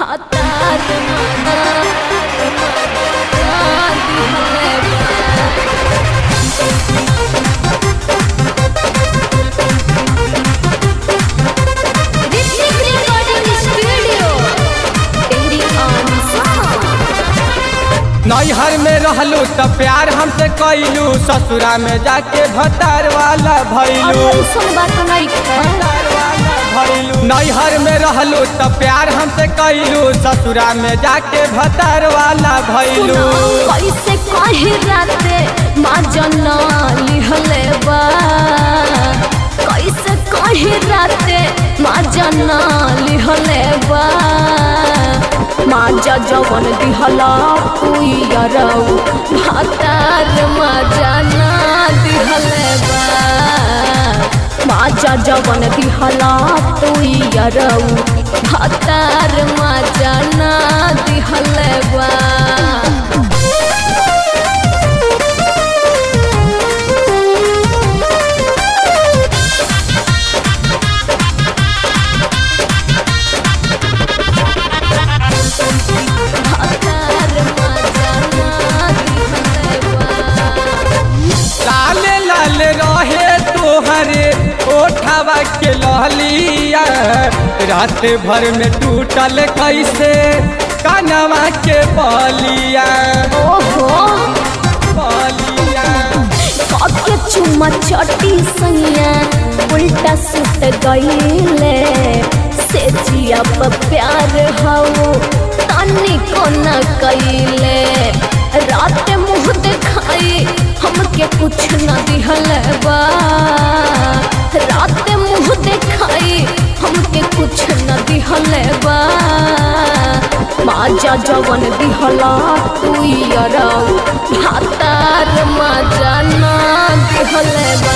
भातार Hrithik recording studio तेरी आन नैहर में रहलू त प्यार हमसे कैलू ससुरा में जाके भतार वाला भैलू ऐसन बात नहीं भैलू नैहर में रहलू त प्यार हमसे कैलू ससुरा में जाके भतार वाला भैलू कैसे कही राते माँ जना लिहले बा कैसे कही राते माँ जना लिहले बा माँ जा जवन दिहला पुयरऊ भातार माँ जाना दिहले बा माँ जा जवन दिहला पुयरऊ भातार माँ जाना दिहले बा लाले लाल रहे तोहरे ओठवा के लहलिया रात भर में टूटल कैसे कनवा के बलिया ओहो बलिया कके चुम्मा चटी सैया उल्टा सुत गईले से जिया पर प्यार हऊ तनी को न कईले रात मुँह दिखाई हमके कुछ न दिहल बा रात मुँह दिखाई हमके कुछ न दिहल बा माजा जवन दिहला तू यरऊ भातार माजा ना दिहले बा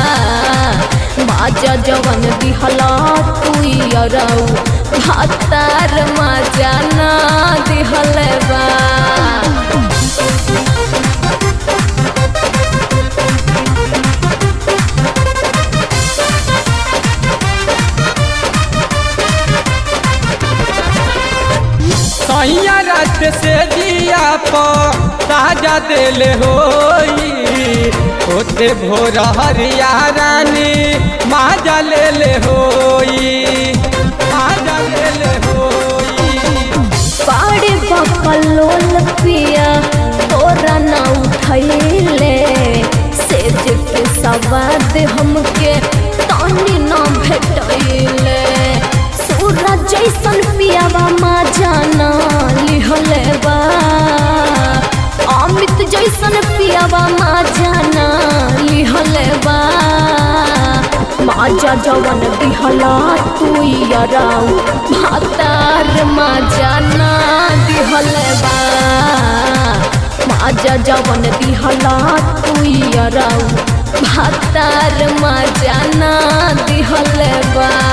माजा जवन दिहला तू यरऊ भातार माजा ना दिहले बा सैया रात से दिया पर ताजा दिल होई होते भोर हरिया रानी माजा ले ले होई माजा ले ले होई पाड़े बकलोल पिया तोरा न उठैले सेज के सवाद हमके तानी न भेटैले सूरज जैसन पियावा माँ जाना लिहले बा अमित जैसन पियावा माँ जाना लिहले बा माजा जवन दिहला तू यराऊ भातार माजा ना दिहले बा माजा जवन दिहला तू यराऊ भातार माजा ना दिहले बा